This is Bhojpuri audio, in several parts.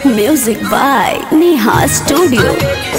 Music by Neha Studio.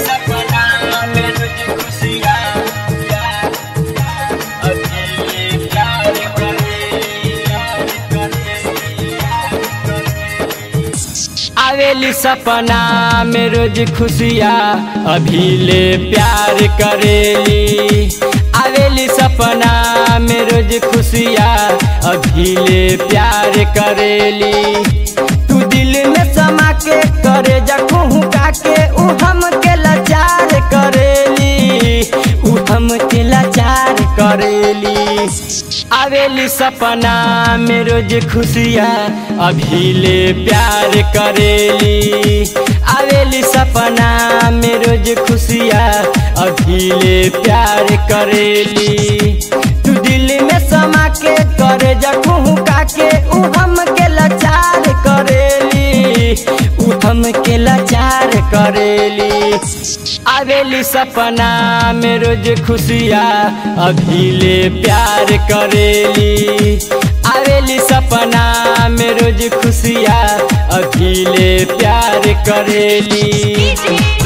आवेली सपना में रोज खुशिया अभी ले प्यार करेली आवेली सपना में रोज खुशिया अभी ले प्यार करेली तू दिल में समा के करे जखू का के उ हम के लाचार करेली उ हम के लाचार करेली आवेली सपना में रोज खुशिया अभी ले प्यार करेली आवेली सपना में रोज खुशिया अभी ले प्यार करेली तू दिल में समा के करे जखू का के उ हम के लाचार करेली उ हम के लाचार करेली आवेली सपना में रोज खुशिया अभी ले प्यार करेली आवेली सपना में रोज खुशिया अभी ले प्यार करेली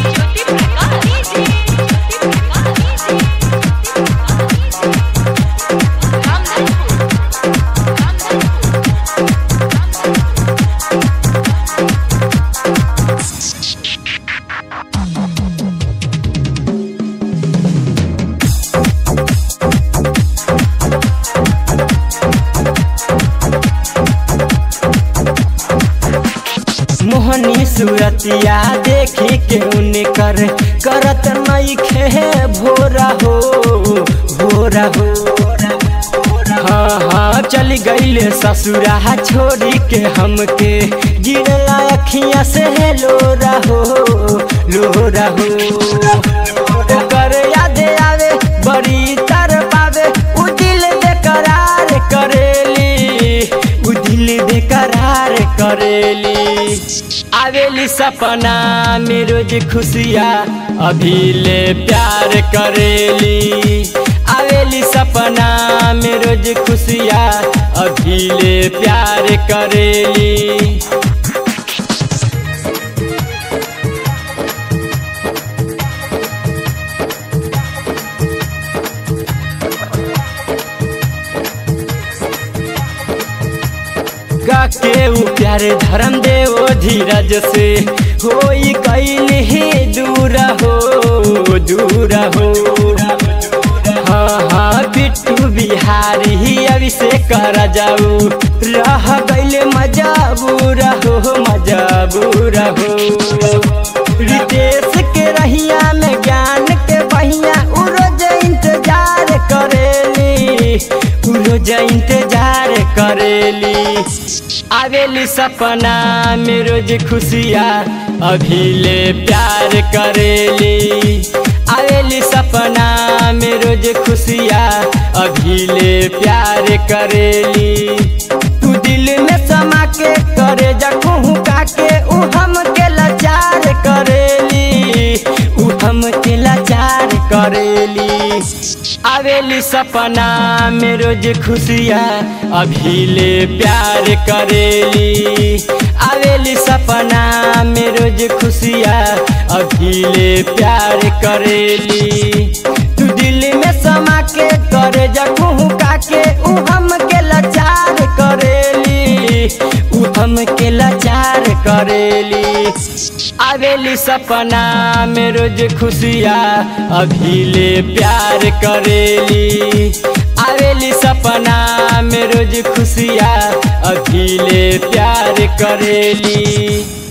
मोहनी सूरतिया देखी के उनकर करत नहीं खे भोरा हो भोरा हो हाँ हाँ चल गईले ससुरा छोड़ी के हमके गिरला अखियाँ से लोरा हो लोरा हो ओकर याद आवे बड़ी तर पावे उ दिल बेकरार करेली उ दिल बेकरार करेली आवेली सपना में रोज खुशिया अभी ले प्यार करेली आवेली सपना में रोज खुशिया अभी ले प्यार करेली के उ प्यारे धर्म देव धीरज से होई कैल ही दूर हो दूर हो हाँ हाँ पिट्टू बिहारी ही अभी से कर जाऊ रह गैल मजाबूर हो मजाबूर हो रितेश के रहिया में ज्ञान के बहिया उ रोज इंतजार करेली उ रोज इंतजार करेली आवेली सपना में रोज खुशिया अभी ले प्यार करेली आवेली सपना में रोज खुशिया अभी ले प्यार करेली तू दिल में समा के करे जखू का के उ हम के लाचार करेली उ हम के लाचार करेली आवेली सपना में रोज खुशिया अभी ले प्यार करेली आवेली सपना में रोज खुशिया अभी ले प्यार करेली तू दिल में समा के करे जखू का के उ हम के लाचार करेली उ हम के लाचार करेली आवेली सपना में रोज खुशिया अभी ले प्यार करेली आवेली सपना में रोज खुशिया अभी ले प्यार करेली